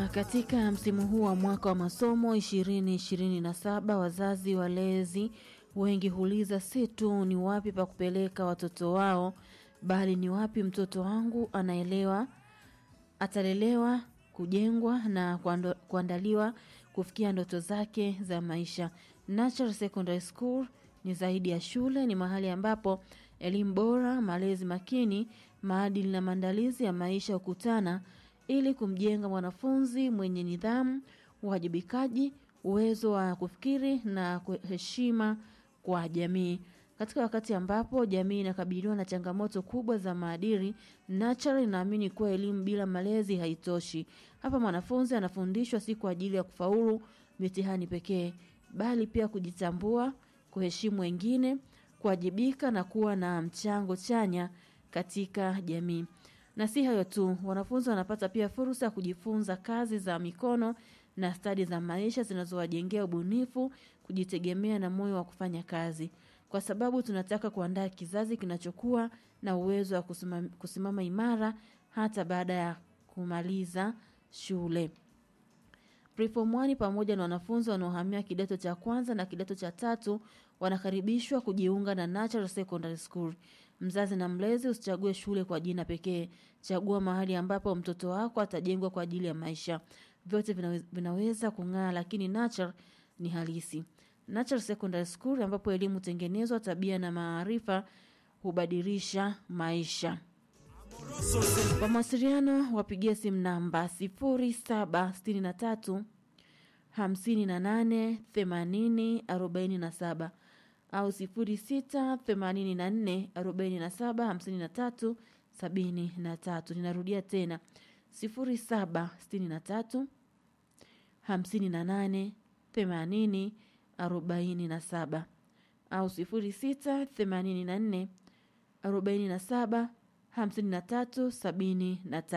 Na katika msimu huu wa mwaka wa masomo 2027 wazazi walezi wengi huuliza si tu ni wapi pa kupeleka watoto wao, bali ni wapi mtoto wangu anaelewa, atalelewa, kujengwa na kuando- kuandaliwa kufikia ndoto zake za maisha. Natural Secondary School ni zaidi ya shule, ni mahali ambapo elimu bora, malezi makini, maadili na maandalizi ya maisha hukutana ili kumjenga mwanafunzi mwenye nidhamu, uwajibikaji, uwezo wa kufikiri na kwe- heshima kwa jamii. Katika wakati ambapo jamii inakabiliwa na changamoto kubwa za maadili, Natural inaamini kuwa elimu bila malezi haitoshi. Hapa mwanafunzi anafundishwa si kwa ajili ya kufaulu mitihani pekee, bali pia kujitambua, kuheshimu wengine, kuwajibika na kuwa na mchango chanya katika jamii. Na si hayo tu, wanafunzi wanapata pia fursa ya kujifunza kazi za mikono na stadi za maisha zinazowajengea ubunifu, kujitegemea na moyo wa kufanya kazi, kwa sababu tunataka kuandaa kizazi kinachokuwa na uwezo wa kusimama, kusimama imara hata baada ya kumaliza shule. Preform 1 pamoja na wanafunzi wanaohamia kidato cha kwanza na kidato cha tatu wanakaribishwa kujiunga na Natural Secondary School. Mzazi na mlezi usichague shule kwa jina pekee. Chagua mahali ambapo mtoto wako atajengwa kwa ajili ya maisha. Vyote vinaweza, vinaweza kung'aa lakini Natural ni halisi. Natural Secondary School ambapo elimu tengenezwa, tabia na maarifa hubadilisha maisha. Kwa mawasiliano wapigie simu namba 0763 58 80 47 au 06 84 47 53 73. Ninarudia tena 0763 58 80 47 au 06 84 47 53 73.